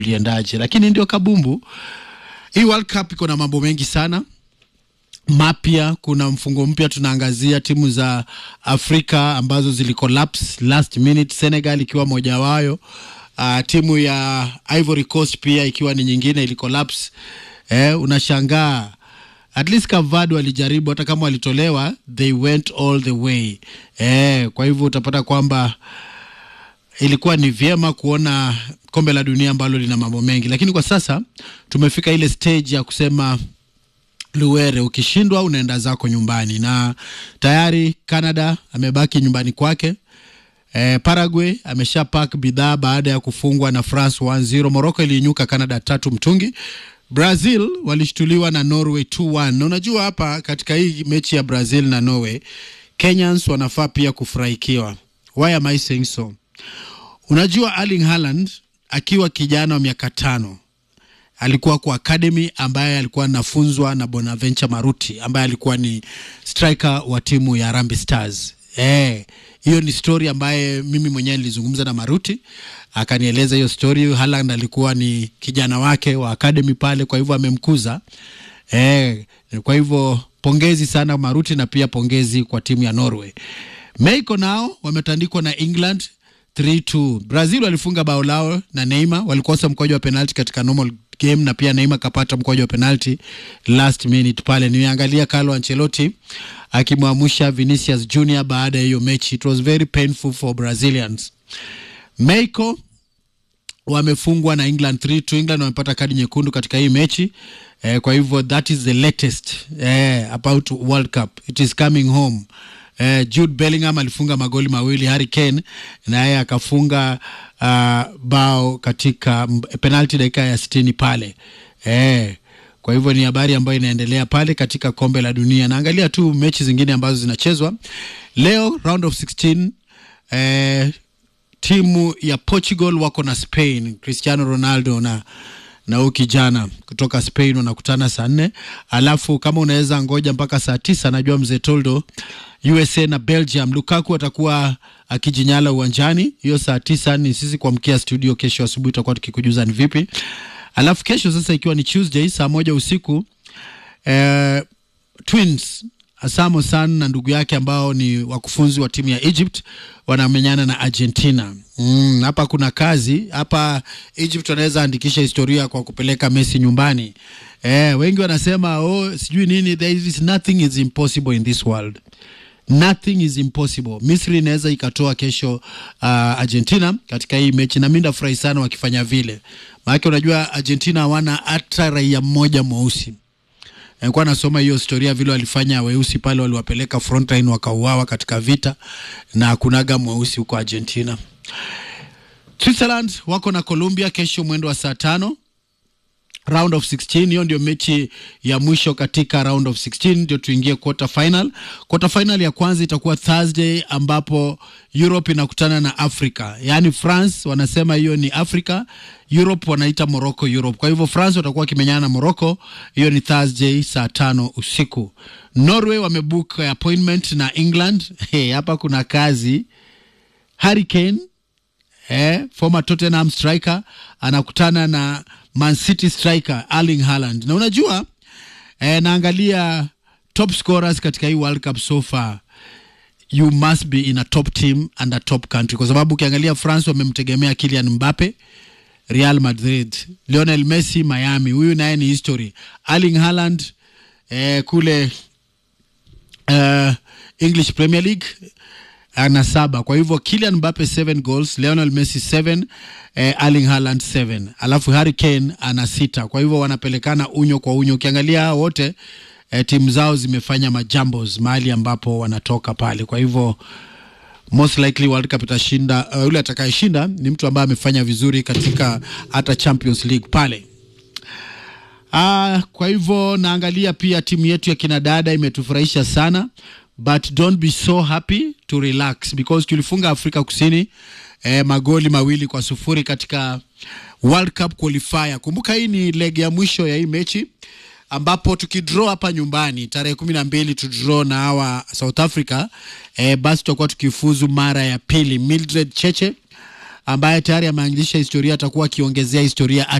liendaje, lakini ndio kabumbu. Hii World Cup iko na mambo mengi sana mapya. Kuna mfungo mpya, tunaangazia timu za Afrika ambazo zilicollapse last minute, Senegal ikiwa moja wayo. Uh, timu ya Ivory Coast pia ikiwa ni nyingine ilicollapse. Eh, unashangaa at least Cavado walijaribu, hata kama walitolewa, they went all the way. Eh, kwa hivyo utapata kwamba ilikuwa ni vyema kuona kombe la dunia ambalo lina mambo mengi, lakini kwa sasa tumefika ile stage ya kusema Luwere, ukishindwa unaenda zako nyumbani, na tayari Canada amebaki nyumbani kwake. E, Paraguay amesha pack bidhaa baada ya kufungwa na France 1-0. Morocco iliinyuka Canada tatu mtungi. Brazil walishtuliwa na Norway 2-1. Na unajua hapa katika hii mechi ya Brazil na Norway, Kenyans wanafaa pia kufurahikiwa. Why am I saying so? Unajua Erling Haaland akiwa kijana wa miaka tano alikuwa kwa academy ambaye alikuwa anafunzwa na Bonaventure Maruti ambaye alikuwa ni striker wa timu ya Harambee Stars. Eh, hiyo ni story ambaye mimi mwenyewe nilizungumza na Maruti akanieleza hiyo story. Haaland alikuwa ni kijana wake wa academy pale, kwa hivyo amemkuza. Eh, kwa hivyo pongezi sana Maruti na pia pongezi kwa timu ya Norway. Mexico nao wametandikwa na England 3-2. Brazil walifunga bao lao na Neymar, walikosa mkwaju wa penalti katika normal game na pia Neymar kapata mkwaju wa penalti last minute pale. Nimeangalia Carlo Ancelotti akimwamusha Vinicius Junior baada ya hiyo mechi. It was very painful for Brazilians. Mexico wamefungwa na England 3-2. England wamepata kadi nyekundu katika hii mechi eh, kwa hivyo that is the latest eh, about World Cup. It is coming home. Eh, Jude Bellingham alifunga magoli mawili, Harry Kane naye akafunga uh, bao katika penalti dakika ya sitini pale eh, kwa hivyo ni habari ambayo inaendelea pale katika kombe la dunia. Naangalia tu mechi zingine ambazo zinachezwa leo, round of 16 eh, timu ya Portugal wako na Spain, Cristiano Ronaldo na na huyu kijana kutoka Spain wanakutana saa nne. Alafu kama unaweza ngoja mpaka saa tisa, najua mzee Toldo, USA na Belgium, Lukaku atakuwa akijinyala uwanjani. Hiyo saa tisa ni sisi kuamkia studio. Kesho asubuhi tutakuwa tukikujuza ni vipi. Alafu kesho sasa, ikiwa ni Tuesday saa moja usiku eh, Twins Asamo San na ndugu yake ambao ni wakufunzi wa timu ya Egypt wanamenyana na Argentina. Mm, hapa kuna kazi hapa. Egypt wanaweza andikisha historia kwa kupeleka Messi nyumbani. Eh, wengi wanasema oh, sijui nini, there is nothing is impossible in this world. Nothing is impossible. Misri inaweza ikatoa kesho uh, Argentina katika hii mechi, na mimi ndafurahi sana wakifanya vile, maanake unajua Argentina hawana hata raia mmoja mweusi nilikuwa nasoma hiyo historia vile walifanya weusi pale, waliwapeleka frontline wakauawa katika vita, na kunaga mweusi huko Argentina. Switzerland wako na Colombia kesho mwendo wa saa tano round of 16. Hiyo ndio mechi ya mwisho katika round of 16, ndio tuingie quarter final. Quarter final ya kwanza itakuwa Thursday, ambapo Europe inakutana na Africa, yaani France wanasema hiyo ni Africa, Europe wanaita Morocco Europe. Kwa hivyo France watakuwa wakimenyana na Morocco, hiyo ni Thursday saa tano usiku. Norway wamebook appointment na England. Hey, hapa kuna kazi. Harry Kane eh, former Tottenham striker anakutana na Man City striker Erling Haaland. Na unajua eh, naangalia top scorers katika hii World Cup so far, you must be in a top team and a top country, kwa sababu ukiangalia France wamemtegemea Kylian Mbappe Real Madrid, Lionel Messi Miami, huyu naye ni history. Erling Haaland eh, kule eh, English Premier League ana saba. Kwa hivyo Kylian Mbappe 7 goals, Lionel Messi 7, eh, Erling Haaland 7, alafu Harry Kane ana sita. Kwa hivyo wanapelekana unyo kwa unyo. Ukiangalia hao wote eh, timu zao zimefanya majambos mahali ambapo wanatoka pale. Kwa hivyo most likely World Cup itashinda. Uh, yule atakayeshinda ni mtu ambaye amefanya vizuri katika hata Champions League pale. Ah, kwa hivyo naangalia pia timu yetu ya kinadada imetufurahisha sana but don't be so happy to relax because tulifunga Afrika Kusini eh, magoli mawili kwa sufuri katika World Cup qualifier. Kumbuka hii ni leg ya mwisho ya hii mechi ambapo tukidraw hapa nyumbani tarehe kumi na mbili tudraw na hawa South Africa eh, basi tutakuwa tukifuzu mara ya pili. Mildred Cheche ambaye tayari ameanzilisha historia atakuwa akiongezea historia